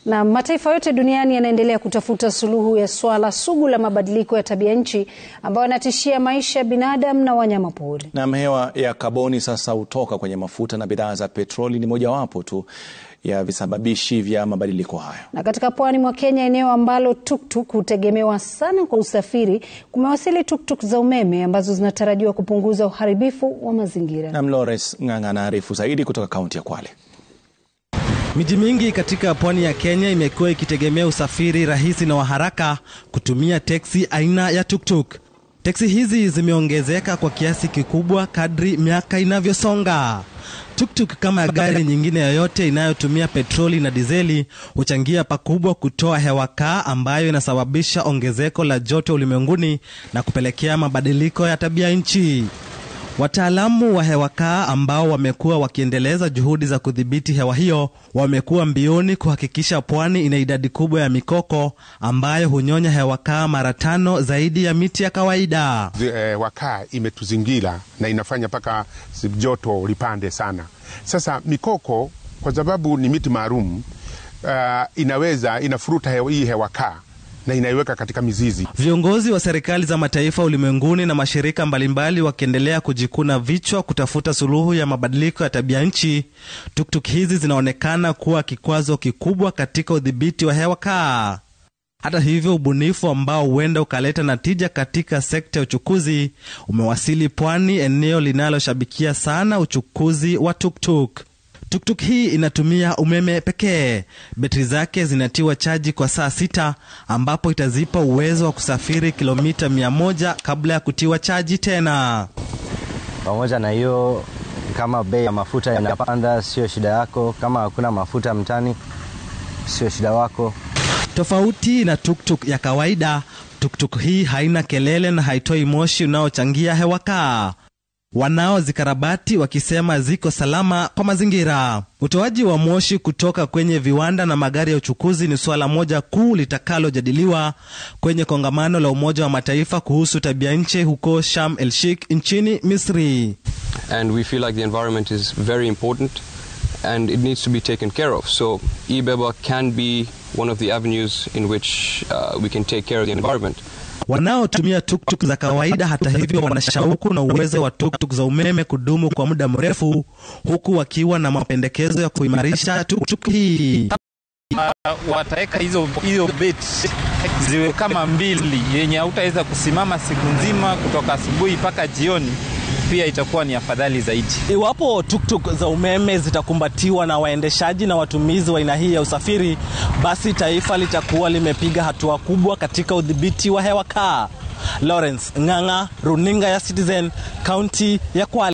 Na mataifa yote duniani yanaendelea kutafuta suluhu ya swala sugu la mabadiliko ya tabia nchi ambayo yanatishia maisha ya binadamu na wanyama pori. Na hewa ya kaboni sasa hutoka kwenye mafuta na bidhaa za petroli ni mojawapo tu ya visababishi vya mabadiliko hayo. Na katika pwani mwa Kenya, eneo ambalo tuktuk hutegemewa sana kwa usafiri, kumewasili tuktuk za umeme ambazo zinatarajiwa kupunguza uharibifu wa mazingira. Na Lawrence Ng'ang'a anaarifu zaidi kutoka kaunti ya Kwale. Miji mingi katika pwani ya Kenya imekuwa ikitegemea usafiri rahisi na wa haraka kutumia teksi aina ya tuktuk. Teksi hizi zimeongezeka kwa kiasi kikubwa kadri miaka inavyosonga. Tuktuk kama gari nyingine yoyote inayotumia petroli na dizeli huchangia pakubwa kutoa hewa kaa ambayo inasababisha ongezeko la joto ulimwenguni na kupelekea mabadiliko ya tabia nchi. Wataalamu wa hewa kaa ambao wamekuwa wakiendeleza juhudi za kudhibiti hewa hiyo wamekuwa mbioni kuhakikisha pwani ina idadi kubwa ya mikoko ambayo hunyonya hewa kaa mara tano zaidi ya miti ya kawaida. Hewa kaa imetuzingira na inafanya mpaka joto lipande sana. Sasa mikoko kwa sababu ni miti maalum, uh, inaweza inafuruta hewa, hii hewa kaa na inaiweka katika mizizi. Viongozi wa serikali za mataifa ulimwenguni na mashirika mbalimbali wakiendelea kujikuna vichwa kutafuta suluhu ya mabadiliko ya tabia nchi, tuktuk hizi zinaonekana kuwa kikwazo kikubwa katika udhibiti wa hewa kaa. Hata hivyo, ubunifu ambao huenda ukaleta natija katika sekta ya uchukuzi umewasili pwani, eneo linaloshabikia sana uchukuzi wa tuktuk. Tuktuk hii inatumia umeme pekee. Betri zake zinatiwa chaji kwa saa sita ambapo itazipa uwezo wa kusafiri kilomita mia moja kabla ya kutiwa chaji tena. Pamoja na hiyo, kama bei ya mafuta yanapanda, sio shida yako. Kama hakuna mafuta mtani, sio shida wako. Tofauti na tuktuk ya kawaida, tuktuk hii haina kelele na haitoi moshi unaochangia hewa kaa wanaozikarabati wakisema ziko salama kwa mazingira. Utoaji wa moshi kutoka kwenye viwanda na magari ya uchukuzi ni suala moja kuu litakalojadiliwa kwenye kongamano la Umoja wa Mataifa kuhusu tabia nchi huko Sharm el Sheikh nchini Misri. And we feel like the environment is very important and it needs to be taken care of. So eBeba can be one of the avenues in which uh, we can take care of the environment. Wanaotumia tuktuk za kawaida, hata hivyo, wana shauku na uwezo wa tuktuk za umeme kudumu kwa muda mrefu, huku wakiwa na mapendekezo ya kuimarisha tuktuk hii. Uh, wataweka hizo hizo beti ziwe kama mbili, yenye hautaweza kusimama siku nzima kutoka asubuhi mpaka jioni pia itakuwa ni afadhali zaidi. Iwapo tuktuk za umeme zitakumbatiwa na waendeshaji na watumizi wa aina hii ya usafiri, basi taifa litakuwa limepiga hatua kubwa katika udhibiti wa hewa kaa. Lawrence Ng'ang'a, runinga ya Citizen, kaunti ya Kwale.